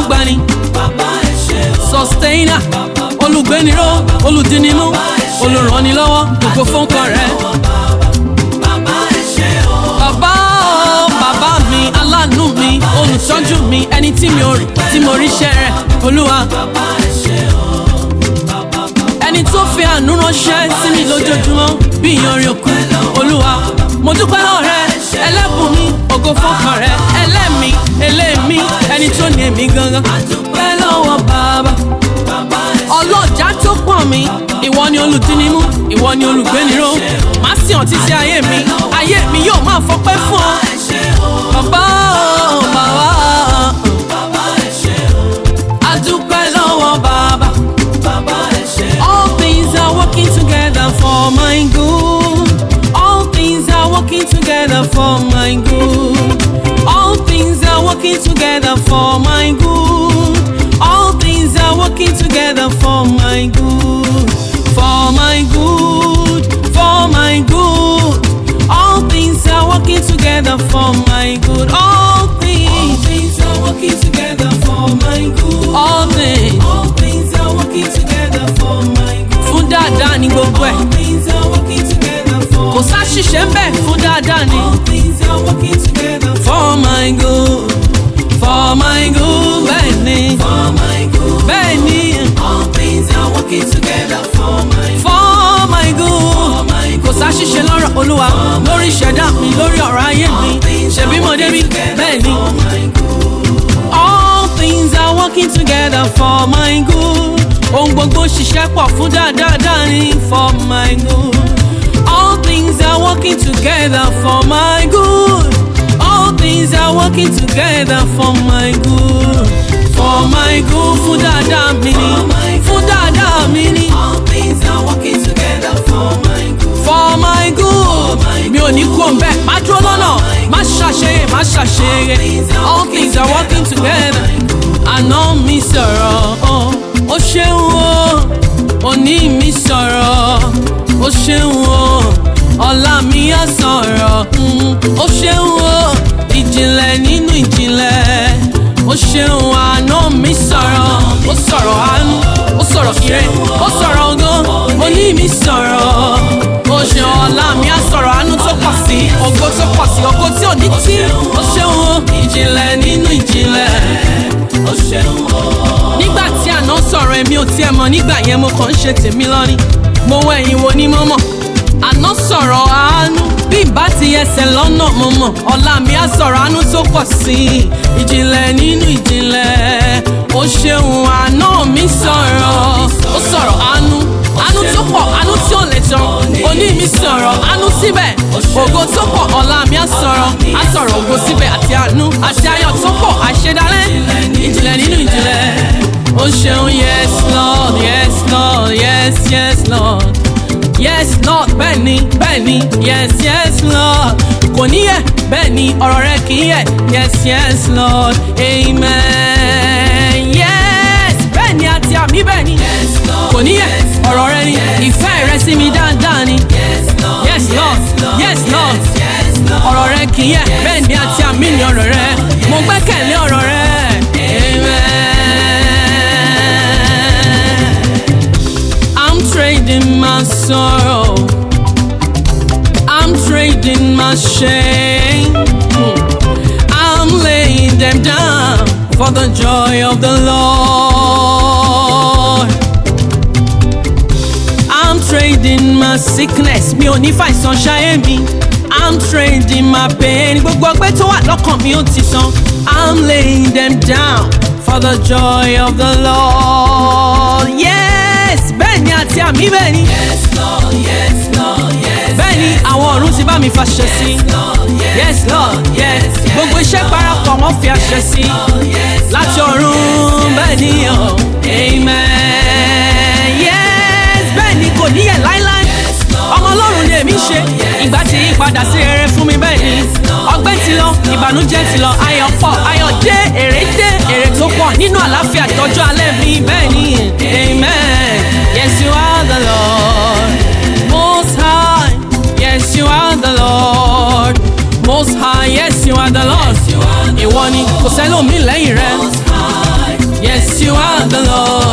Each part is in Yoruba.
agbani bàbá ẹ ṣé o. sustainer olùgbéniró olùdínimú olùrànilọ́wọ́ gbogbo fúnkọ rẹ. bàbá ẹ ṣé o. bàbá o bàbá mi aláàánú mi olùtọ́jú mi ẹni tí mi ò rí tí mo ríṣẹ́ rẹ̀ olúwa bàbá ẹ ṣé o. ẹni tó fi àánú ránṣẹ́ sí mi lójoojúmọ́ bí ìyanrìn òkú olúwa mo dúpẹ́ lọ́wọ́ rẹ ẹlẹ́bùn mi ògo fọ́kàn rẹ ẹlẹ́mi elémi ẹni tó ní èmi gangan dúpẹ́ lọ́wọ́ bàbá bàbá ẹ ọlọ́jà tó pọ̀ mi ìwọ ni olùdínnímú ìwọ ni olùgbéniró má sì hàn títí ayé mi ayé mi yóò máa fọpẹ́ fún ọ ṣé o. bàbá o bàbá bàbá ẹ ṣé o. a dúpẹ́ lọ́wọ́ bàbá. bàbá ẹ ṣé o. All things are working together for my good. All things are working together for my good. All things are working together for my good. All things are working together for my good. For my good. For my good. All things are working together for my good. All things. things are working together for my good. All things. All things are working together for my good. Fún dáadáa ni gbogbo ẹ̀. All things are working together for Kò sáṣìṣe ń bẹ̀ fún dáadáa ni. All things are working together for For my good, for my good, bẹ́ẹ̀ ni, for my good. bẹ́ẹ̀ ni, All things are working together for my for my for good. my Kò sáṣìṣe lọ́rọ̀ Olúwa lórí ìṣẹ̀dá mi lórí ọ̀rọ̀ ayé mi. Ṣèbí mo débi bẹ́ẹ̀ ni. for my good. All things are working together for my good. Ohun gbogbo ṣiṣẹ́ pọ̀ fún dáadáa ni for my good. All things are working together for my good. All things are working together for my good. For my good fún dáadáa mi ni. Fún dáadáa mi ni. All things are working together for my good. For my good. Mi ò ní kú òǹbẹ́, má dúró lọ́nà, má ṣàṣeyẹ, má ṣàṣeyẹ. All things are working together. Àná mi sọ̀rọ̀, oh, ó ṣeun o. Òní mi sọ̀rọ̀, ó ṣeun o. Ọ̀la mi á sọ̀rọ̀, mm, ó ṣeun o. Ìjìnlẹ̀ nínú ìjìnlẹ̀. Ó ṣeun àná mi sọ̀rọ̀, ó sọ̀rọ̀ àánú, ó sọ̀rọ̀ ire, ó sọ̀rọ̀ ògo. Òní mi sọ̀rọ̀, ó ṣe ọ̀la mi á sọ̀rọ̀ àánú tó pọ̀ sí, ògo tó pọ̀ sí, ògo tí ò ní tí. Ó ṣeun o, ìjìnlẹ̀ nínú ìjìnlẹ̀ Ó ṣeun o. nígbà tí àná sọ̀rọ̀ èmi ò tiẹ̀ mọ̀ nígbà yẹn mo kàn ń ṣe tèmi lọ́ní mo wọ ẹ̀yìn wo ni mo mọ̀ àná sọ̀rọ̀ àánú bí ìbá ti ẹsẹ̀ lọ́nà mo mọ̀ ọ̀la mi á sọ̀rọ̀ àánú tó pọ̀ sí i ìjìnlẹ̀ nínú ìjìnlẹ̀ ó ṣeun àná mi sọ̀rọ̀ ó sọ̀rọ̀ àánú àánú tó pọ̀ àánú tí ò lè tán òní mi sọ̀rọ̀ àánú síbẹ̀ ògo tó pọ̀ ọ̀la mi á sọ̀rọ̀ á sọ̀rọ̀ ògo síbẹ̀ àti àánú àti ayọ̀ tó pọ̀ àṣedálẹ̀ ìjìnlẹ̀ nínú ìjìnlẹ̀ ó ṣeun yes lord yes lord yes yes lord yes lord bẹ́ẹ̀ni bẹ́ẹ̀ni yes yes lord kò níyẹ bẹ́ẹ̀ni ọ̀rọ̀ rẹ kì í yẹ yes yes lord amen yes bẹ́ẹ̀ni àti àmì bẹ́ẹ̀ni kò níyẹ ọ̀rọ̀ rẹ ni ìfẹ́ rẹ sí mi dáadáa ni Yes, Lord. yes lord yes lord Yes, Lord. ọ̀rọ̀ rẹ kì í yẹ bẹ́ẹ̀ni àti àmì ni ọ̀rọ̀ rẹ mo gbẹ́kẹ̀lé ọ̀rọ̀ rẹ amen. I'm trading my sorrow. I'm trading my shame. Hmm. I'm laying them down for the joy of the Lord. I'm trading my sickness. Mi ò ní fàìsàn ṣayé mi. I'm trading my pain. Gbogbo ọgbẹ́ tó wà lọ́kàn mi ó ti tán. I'm laying them down for the joy of the Lord. Yes, bẹ́ẹ̀ ni àti àmì bẹ́ẹ̀ ni. Yes, Lord. Yes, Lord. Yes. Bẹ́ẹ̀ ni àwọn ọ̀run ti bá mi fàṣẹ sí. Lord. Yes. Yes, Lord, yes. Gbogbo iṣẹ́ parapọ̀ wọ́n fi àṣẹ sí. Yes. Láti ọ̀run bẹ́ẹ̀ ni ọ̀. Amen. Yes, bẹ́ẹ̀ ni kò níyẹ̀ láíláí. Ọmọ Ọlọ́run ni èmi ṣe. Ìgbà tí yí padà sí rere fún mi bẹ́ẹ̀ ni. Ọgbẹ́ ti lọ, ìbànújẹ́ ti lọ, ayọ̀ pọ̀, ayọ̀ dé, èrè dé, èrè tó pọ̀ nínú àlàáfíà tọ́jú alẹ́ mi bẹ́ẹ̀ ni. Amen. Yes, you are the Lord. Most high. Yes, you are the Lord. Most high, yes, you are the Lord. You are the Ìwọ ni kò sẹ́lòmí lẹ́yìn rẹ. Most High. you are the Lord.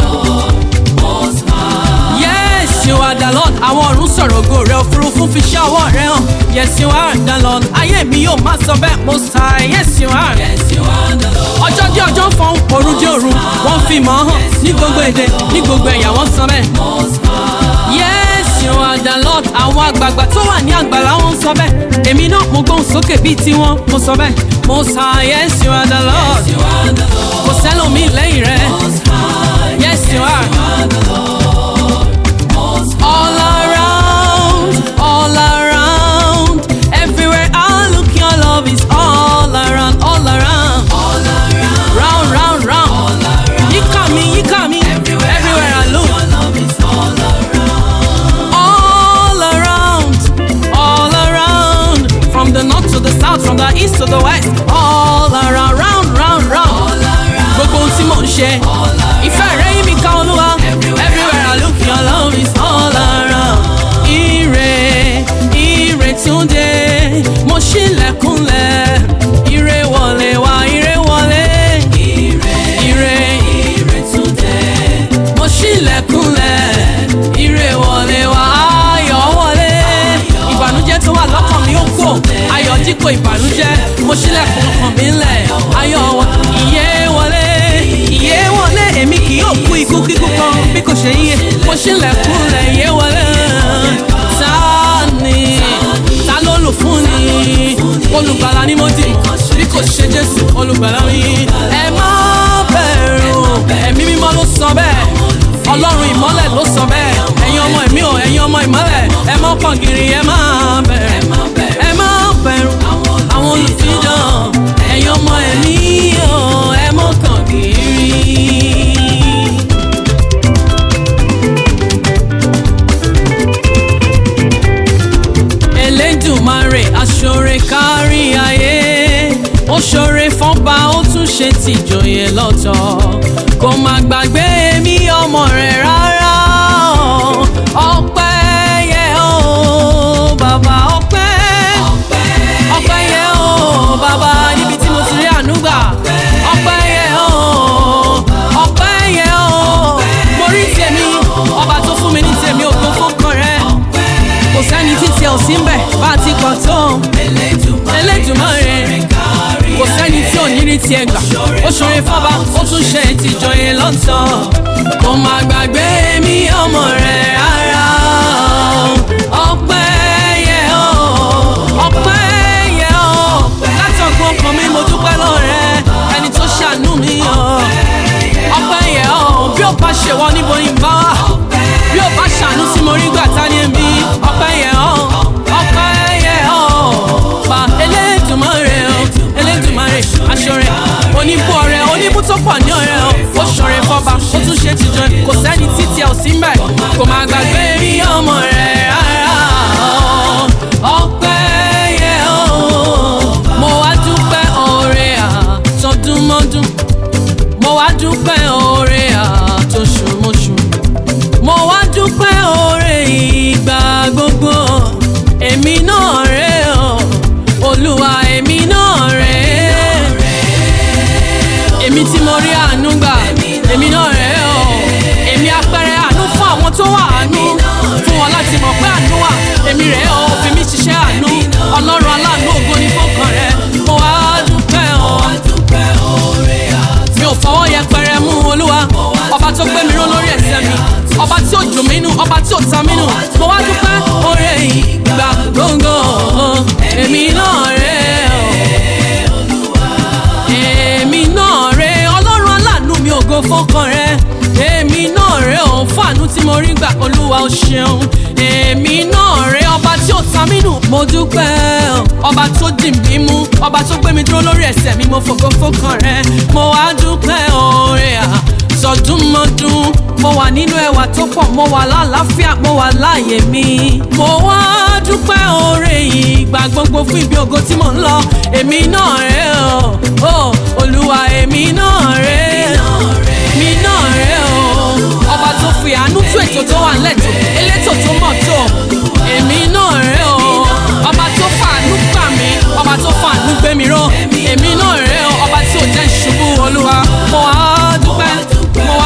Most High. Yes, you are the Lord. Àwọn ọ̀run sọ̀rọ̀ ògo rẹ̀ òfurufú fi ṣẹ́ ọwọ́ rẹ̀ hàn. Yes, you are the Lord. Ayé mi yóò máa sọ bẹ́ẹ̀ mo sà. Yes, you are. Yes, you are the Lord. Ọjọ́ dé ọjọ́ ń fọ́n, òru dé òru. Wọ́n fi mọ̀ ọ́ hàn ní gbogbo èdè, ní gbogbo ẹ̀yà wọ́n sọ bẹ́ẹ̀. Most High. Yes, you are the Lord. Àwọn àgbààgbà tó wà ní àgbàlá wọn sọ bẹ́ẹ̀. Èmi náà mo gbóhùn sókè bíi tiwọn, mo sọ bẹ́ẹ̀. Mo sà yes, you are the Lord. You are the Lord. Kò sẹ́lòmíì lẹ́yìn rẹ̀. Most High. Yes, you are. You are the Lord. Most All around, all around, everywhere I look, your love is all around, all around, all around. round, round, round. All around. Yíká mi, yíká mi, everywhere I look, Your love is all around. all around, all around, from the north to the south, from the east to the west, all around, round, round, round. All around. Gbogbo ohun tí mò ń ṣe, ìfẹ́ rẹ̀ yí mi ká olúwa, everywhere I look, your love is all around. Ire, ire túnde, mo ṣílẹ̀kùnlẹ̀, ire wọlé wá, ire wọlé. Ire, Ire, ire today. mo ṣílẹ̀kùnlẹ̀, ire wọlé wá, ayọ̀ wọlé. Ìbànújẹ́ tó wà lọ́kàn mi ó kò, ayọ̀ dípò ìbànújẹ́, mo ṣílẹ̀kùn ọkàn mi ńlẹ̀, ayọ̀ wọ, ìyè wọlé, ìyè wọlé, èmi kì yóò kú ikú kíkú kan bí kò ṣe yíyẹ, mo ṣílẹ̀kùnlẹ̀, ìyè wọlé. Ta ni, ta ló lò fún ni, olùgbàlà ni mo dì, bí kò ṣe Jésù, olùgbàlà mi. Ẹ má bẹ̀rù, ẹ̀mí mímọ́ ló sọ bẹ́ẹ̀ ọlọ́run ìmọ́lẹ̀ ló sọ bẹ́ẹ̀ ẹ̀yin ọmọ ẹ̀mí o ẹ̀yin ọmọ ìmọ́lẹ̀ ẹ mọ́ pọ̀ gírí ẹ má bẹ̀rù ẹ má bẹ̀rù àwọn olùfidàn ẹ̀yin ọmọ ẹ̀mí o ẹ mọ́ kàn gírí. Elédùmarè aṣọre kárí ayé ó ṣọre fọ́nba ó tún ṣe tìjòyè lọ́tọ̀ kò má gbàgbé mi ọmọ rẹ̀ rárá o. ọpẹ́ yẹ o bàbá ọpẹ́ ọpẹ́ yẹ o bàbá níbi tí mo ti rí àánú gbà ọpẹ́ yẹ o ọpẹ́ yẹ o mo rí tèmi ọba tó fún mi ní tèmi ògo fọkàn rẹ kò sẹ́ni títí ẹ̀ ò sí ń bẹ̀ bá a ti kàn tó Elédùmarè kò sẹ́ni tí ò ní rí tiẹ̀ gbà ó ṣoore fọ́ba ó tún ṣe ìtìjọyè lọ́tọ̀ kò má gbàgbé mi ọmọ rẹ̀ rárá o. ọpẹ́ yẹ o ọpẹ́ yẹ o látọ̀gbọ́n ọkàn mi mo dúpẹ́ lọ́rẹ́ ẹni tó ṣàánú mi o ọpẹ́ yẹ o bí ó bá ṣe wọ́n níbo ni bá wà bí ó bá ṣàánú tí mo rí gbà tá ní èmi ọpẹ́ yẹ o ọpẹ́ yẹ o pa Elédùmarè o Elédùmarè aṣọrẹ oníbú ọrẹ oníbú tó pọ̀ ní ọrẹ o ó ṣọrẹ fọba ó tún ṣe tìjọ kò sẹ́ni títí ẹ̀ ò sí mbẹ̀ kò má gbàgbé rí ọmọ rẹ̀ rárá o ọpẹ́ yẹ o mo wá dúpẹ́ oore àtọdúnmọ́dún mo wá dúpẹ́ oore àtọṣùmọ́ṣù mo wá dúpẹ́ oore ìgbà gbogbo èmi náà rè o olúwa èmi náà rè èmi tí mo rí àánú gbà èmi náà rè o èmi apẹrẹ àánú fún àwọn tó wà àánú fún wọn láti mọ̀ pé àánú wà èmi rè o fi mí ṣiṣẹ́ àánú ọlọ́run aláàánú ògo ní fọkàn rẹ mo wá dúpẹ́ o mi ò fọwọ́ yẹpẹrẹ mú olúwa ọba tó gbé mi ró lórí ẹsẹ̀ mi ọba tí ó dùn mí nù ọba tí ó ta mí nù mo wá dúpẹ́ oore ìgbà gbogbo èmi náà rè o èmi náà rè ọlọ́run aláàánú mi ògo fọ́kàn rẹ èmi náà rè o fún àánú tí mo rí gbà olúwa o ṣeun èmi náà rè ọba tí ó ta mí nù mo dúpẹ́ o ọba tó dì mí mú ọba tó gbé mi dúró lórí ẹsẹ̀ mi mo fògo fọ́kàn rẹ mo wá dúpẹ́ oore à sọdúnmọ́dún mo wà nínú ẹwà tó pọ̀ mo wà lálàáfíà mo wà láàyè mi mo wá dúpẹ́ oore ìgbà gbogbo fún ibi ògo tí mò ń lọ èmi náà rè o o olúwa èmi náà rè mi náà rè o ọba tó fi àánú tú ètò tó wà nílẹ̀ tó elétò tó mọ̀ tó èmi náà rè o ọba tó fàánú gbà mí ọba tó fàánú gbé mi ró èmi náà rè o ọba tí ò jẹ́ ìṣubú olúwa mo wá dúpẹ́ mo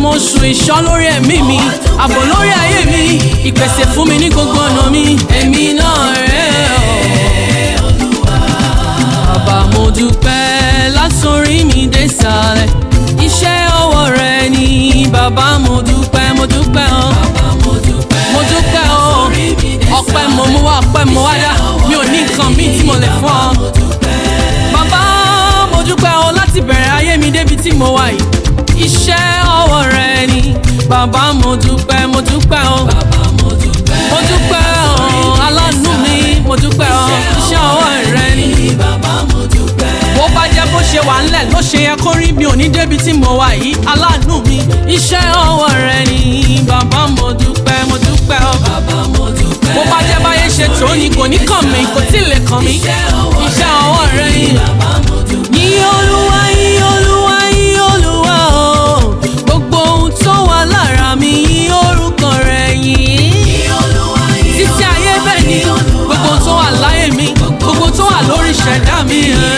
oṣù ìṣọ́ lórí ẹ̀mí mi ààbò lórí ayé mi ìpèsè fún mi ní gbogbo ọ̀nà mi èmi náà rẹ̀ ọ́. bàbá mo dúpẹ́ látòrí mi dé sàlẹ̀ iṣẹ́ ọwọ́ rẹ ni bàbá mo dúpẹ́ mo dúpẹ́ ọ́. mo dúpẹ́ ọ́ ọpẹ́ mo mú wá ọpẹ́ mo wá dá mi ò ní nǹkan míì tí mo lè fún ọ. bàbá mo dúpẹ́ ọ́ láti bẹ̀rẹ̀ ayé mi débi tí mo wà yìí iṣẹ́ ọwọ́ rẹ ni bàbá mo dúpẹ́ mo dúpẹ́ ọ́. mo dúpẹ́ ọ́ aláàánú mi mo dúpẹ́ ọ́ iṣẹ́ ọwọ́ rẹ ni bó bá jẹ́ bó ṣe wà ńlẹ̀ ló ṣe yẹ kó rí mi ò ní débi tí mo wà yìí aláàánú mi iṣẹ́ ọwọ́ rẹ ni bàbá mo dúpẹ́ mo dúpẹ́ ọ́. bó bá jẹ́ báyé ṣe tó ni kò ní kàn mí kò tí ì lè kàn mí iṣẹ́ ọwọ́ rẹ ni. yìn olúwa yìn olúwa yìn olúwa o gbogbo ohun tó wà lára mi yìn orúkọ rẹ yìn títí ayé bẹ́ẹ̀ ni gbogbo ohun tó wà láyé mi gbogbo tó wà lórí ìṣẹ̀dá mi.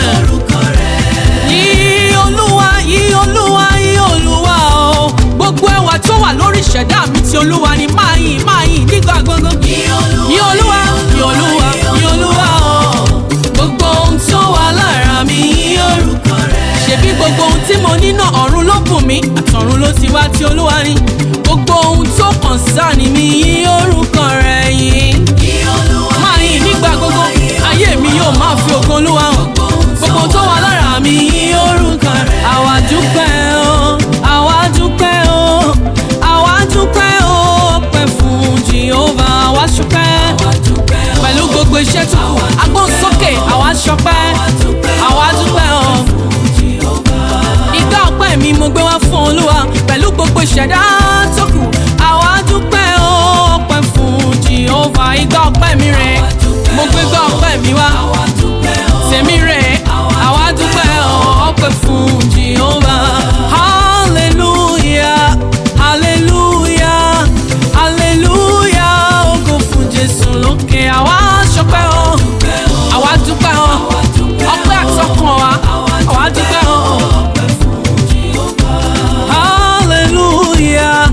Yìn olúwa yìn olúwa yìn olúwa o gbogbo ẹwà tó wà lórí ìṣẹ̀dá mi ti olúwa ni máa yìn máa yìn nígbà gbogbo. Yìn olúwa yìn olúwa yìn olúwa o gbogbo ohun tó wà lára mi yìn orúkọ rẹ̀. Ṣebí gbogbo ohun tí mo ní náà ọ̀run ló bùn mí àtọ̀run ló ti wá tí olúwa ni gbogbo ohun tó kàn sáàní mi yìn orúkọ rẹ̀ yìn máa yìn nígbà gbogbo ayé mi yóò máa fi ògo olúwa hàn gbogbo tó wà lára mi yìn orúkọ rẹ̀. àwa dúpẹ́ o àwa dúpẹ́ o àwa dúpẹ́ o pẹ́ fún jehova àwa ṣọpẹ́ pẹ̀lú gbogbo iṣẹ́ tó kù agbóhùnsókè àwa ṣọpẹ́ àwa dúpẹ́ o ìgbà ọpẹ́ mi mo gbé wá fún olúwa pẹ̀lú gbogbo ìṣẹ̀dá tó kù àwa dúpẹ́ o ọpẹ́ fún jehova ìgbà ọpẹ́ mi rẹ̀ mo gbé gbà ọpẹ́ mi wá tèmi rẹ̀ àwa dúpẹ́ o ọpẹ́ fún jehova hallelujah hallelujah hallelujah ògo fún jésù lókè àwa ṣọpẹ́ o àwa dúpẹ́ o ọpẹ́ àtọkàn wa àwa dúpẹ́ o. Hallelujah,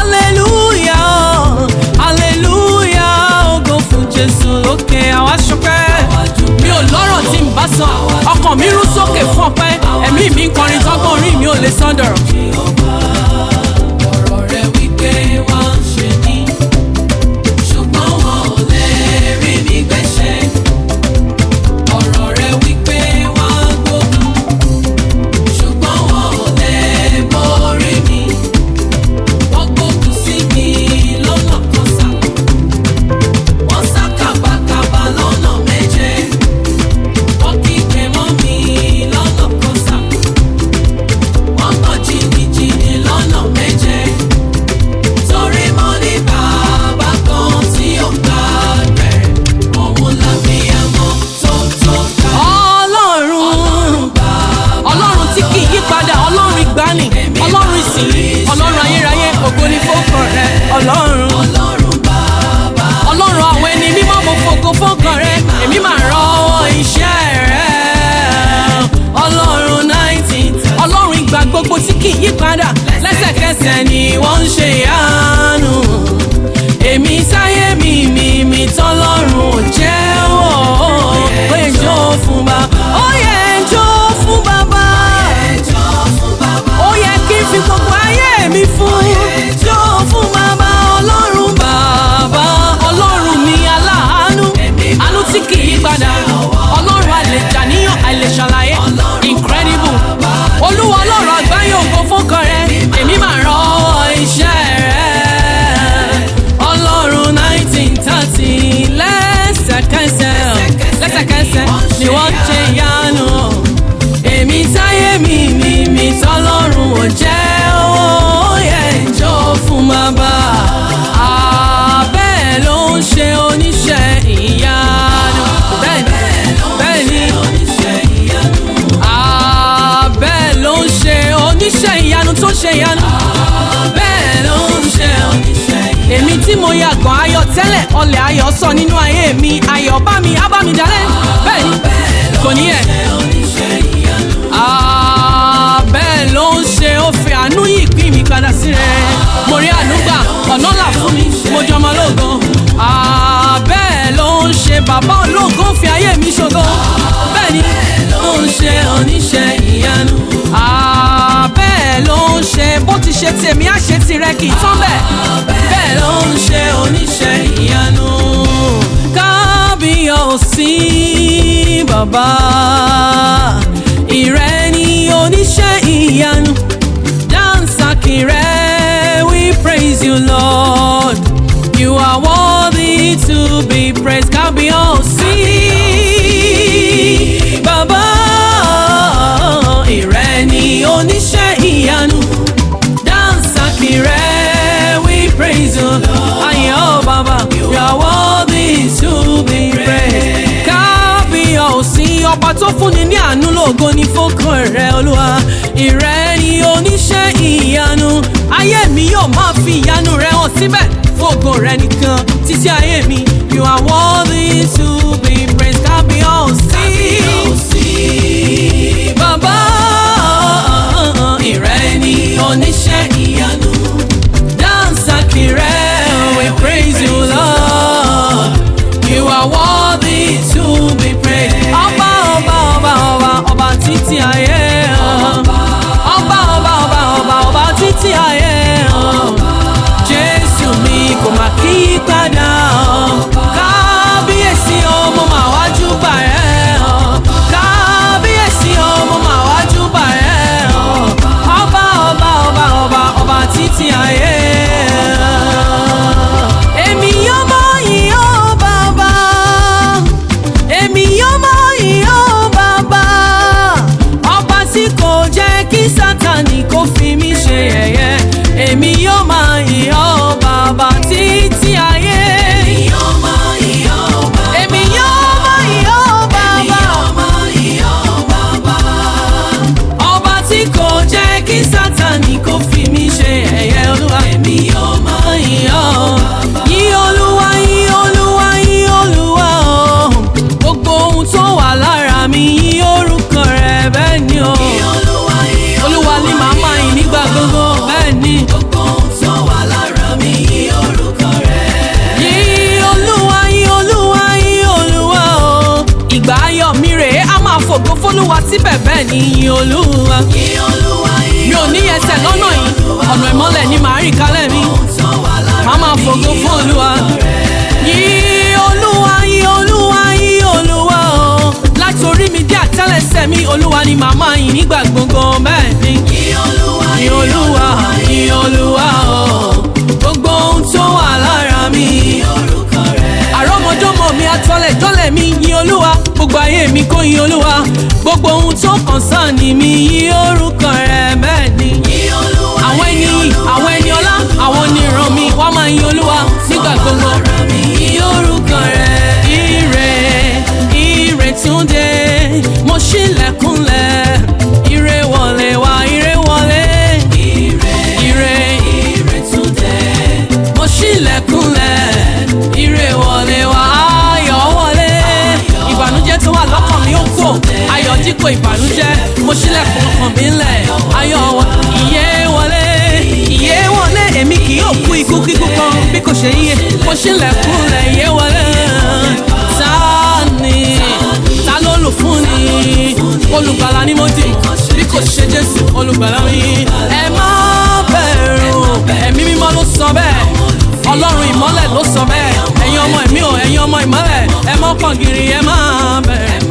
hallelujah, hallelujah, ògo fún Jésù lókè àwa ṣọpẹ́. Mi ò lọ́rọ̀ tí n bá sọ, ọkàn mi rú sókè fún ọpẹ́, ẹ̀mí mi ń kọrin tọ́gbọ́n orí mi ò lè sán dọ̀rọ̀. ọ̀rọ̀ rẹ̀ wípé wọ́n ń ṣe ní ṣùgbọ́n wọn ò lè rí mi gbẹ̀ṣẹ̀. ọ̀rọ̀ rẹ̀ wípé wọ́n gbógun ṣùgbọ́n wọn ò lè borí mi. wọ́n gbógun sí mi lọ́nà kan sá. wọ́n sá kàbàkàbà lọ́nà méje. wọ́n kígbe mọ́ mi lọ́nà kan sá. wọ́n gbọ́ jìnnìjìnnì lọ́nà méje. torí mo ní bàbá kan tí ó gbà rẹ̀. òun làbíyamọ tó tó ká. Ọlọ́run Ọlọ́run tí kì í yí padà Ọlọ́run ìgbàanì Ọlọ́run ìsìnyí Ọlọ́run ayérayé ògo ni fọ́kàn rẹ Ọlọ́run. ọlọ́run bàbá. Ọlọ́run àwọn ẹni mímọ́ mo fògo fọ́kàn rẹ èmi máa rọwọ́ iṣẹ́ rẹ. Ọlọ́run nineteen Ọlọ́run ìgbà gbogbo tí kì í yí padà lẹ́sẹ̀kẹsẹ̀ ni wọ́n ń ṣe ìyanu. Èmi sáyé mi mi mi tọ́lọ́run ò jẹ́wọ́ ó yẹ jó fún bàbá ó yẹ jó fún bàbá ẹjọ́ fún bàbá. ó yẹ kí n fi gbogbo ayé mi fún jó fún bàbá ọlọ́run bàbá ọlọ́run mi aláàánú àánú tí kì í padà ọlọ́run àlèjàníyàn àlèṣàlàyé incredible olúwa ọlọ́run àgbáyé ògo fọ́kàn rẹ èmi máa rọ iṣẹ́ rẹ ọlọ́run nineteen thirty lẹ́sẹ̀kẹsẹ̀ lẹ́sẹ̀kẹsẹ̀ ni wọ́n ṣe ìyanu èmi táyé mi mi mi tọ́lọ́run ò jẹ́ ó yẹ ìjọ fún bàbá àbẹ́ẹ̀ ló ń ṣe oníṣẹ́ ìyanu bẹ́ẹ̀ bẹ́ẹ̀ ni àbẹ́ẹ̀ ló ń ṣe oníṣẹ́ ìyanu tó ṣe ìyanu bẹ́ẹ̀ ló ń ṣe oníṣẹ́ ìyanu èmi tí mo yàgàn ayọ̀ tẹ́lẹ̀ ọlẹ̀ ayọ̀ sọ nínú ayé mi ayọ̀ bá mi á bá mi dalẹ̀ bẹ́ẹ̀ ni kò ní yẹ. Ah, bẹ́ẹ̀ ló ń ṣe ó fi àánú yìí pín mi padà sí rẹ̀. ti ṣe tèmi á ṣe tirẹ̀ kì í tán bẹ́ẹ̀. bẹ́ẹ̀ ló ń ṣe oníṣẹ́ ìyanu. kábíyọ̀sí bàbá ìrẹ́ ni oníṣẹ́ ìyanu. dansaki rẹ̀ we praise you lord. you are worthy to be praised kábíyọ̀sí bàbá ìrẹ́ ni oníṣẹ́ ìyanu. dansaki rẹ̀ we praise you lord. ayé ọ̀ bàbá you are worthy to be praised. kábíyọ̀sí ọba tó fúnni ní àánú lógo ní fọ́kàn rẹ̀ olúwa. ìrẹ́ ni oníṣẹ́ ìyanu. ayé mi yóò máa fi ìyanu rẹ̀ hàn síbẹ̀ fògo rẹ̀ nìkan títí ayé mi. you are worthy to be praised. kábíyọ̀sí bàbá ìrẹ́ ni oníṣẹ́ ìyanu. dansaki rẹ̀ we praise you lord. you are worthy to be praised. ọba ọba ọba ọba ọba títí ayé. ọba ọba ọba ọba ọba títí ayé. jésù mi kò má kí padà. kábíyèsí ọmọ màá wájú gbà ẹ́. kábíyèsí ọmọ màá wájú gbà ẹ́. ọba ọba ọba ọba ọba títí ayé. èmi yóò mọ ìyó bàbá èmi yóò mọ ìyó bàbá ọba tí kò jẹ́ kí sátani kó fi mí ṣe yẹ̀yẹ́ èmi yóò mọ ìyó bàbá títí ayé. èmi yóò mọ ìyó bàbá ọba tí kò jẹ́ kí sátani kó fi mí ṣe yẹ̀yẹ́ olúwa. èmi yóò mọ ìyó bàbá. yí olúwa yí olúwa yí olúwa o gbogbo ohun tó wà lára mi yí orúkọ rẹ̀ bẹ́ẹ̀ ni o. olúwa ni màá máa yìn nígbà gbogbo bẹ́ẹ̀ ni. yí olúwa yí olúwa yí olúwa o. ìgbà ayọ̀ mi rèé a máa fògo fólúwa síbẹ̀ bẹ́ẹ̀ ni yí olúwa. mi ò ní ẹsẹ̀ lọ́nà yìí ọ̀nà ìmọ́lẹ̀ ni màá rìn kálẹ̀ mi. màá máa fògo fún olúwa. yí olúwa yí olúwa yí olúwa o. láti orí mi dé àtẹ́lẹsẹ̀ mi olúwa ni màá máa yìn nígbà gbogbo bẹ́ẹ̀ ni. yí olúwa yí olúwa o. gbogbo ohun tó wà lára mi àrọ́mọdọ́mọ mi atọ́lẹ̀ jọ́lẹ̀ mi yìn olúwa gbogbo ayé mi kó yìn olúwa gbogbo ohun tó kàn sáà ní mi yìn orúkọ rẹ̀ bẹ́ẹ̀ ni. àwọn ẹni àwọn ẹni ọlá àwọn oníran mi wọ́n máa yìn olúwa nígbà gbogbo yìn orúkọ rẹ̀ ire ire túnde mo ṣílẹ̀kùnlẹ̀ ire wọlé wá ire wọlé ire mo ṣílẹ̀kùnlẹ̀ ire wọlé wá ayọ̀ wọlé ìbànújẹ́ tó wà lọ́kàn mi ó kò ayọ̀ dípò ìbànújẹ́ mo ṣílẹ̀kùn ọkàn mi ńlẹ̀ ayọ̀ wọ ìyè wọlé ìyè wọlé èmi kì yóò kú ikú kíkú kan bí kò ṣe yíyẹ mo ṣílẹ̀kùnlẹ̀ ìyè wọlé ta ni ta ló lù fún ni olùgbàlà ni mo dì bí kò ṣe jésù olùgbàlà mi ẹ má bẹ̀rù ẹ̀mí mímọ́ ló sọ bẹ́ẹ̀ ọlọ́run ìmọ́lẹ̀ ló sọ bẹ́ẹ̀ ẹ̀yin ọmọ ẹ̀mí o ẹ̀yin ọmọ ìmọ́lẹ̀ ẹ mọ́kàn gírí ẹ má bẹ̀rẹ̀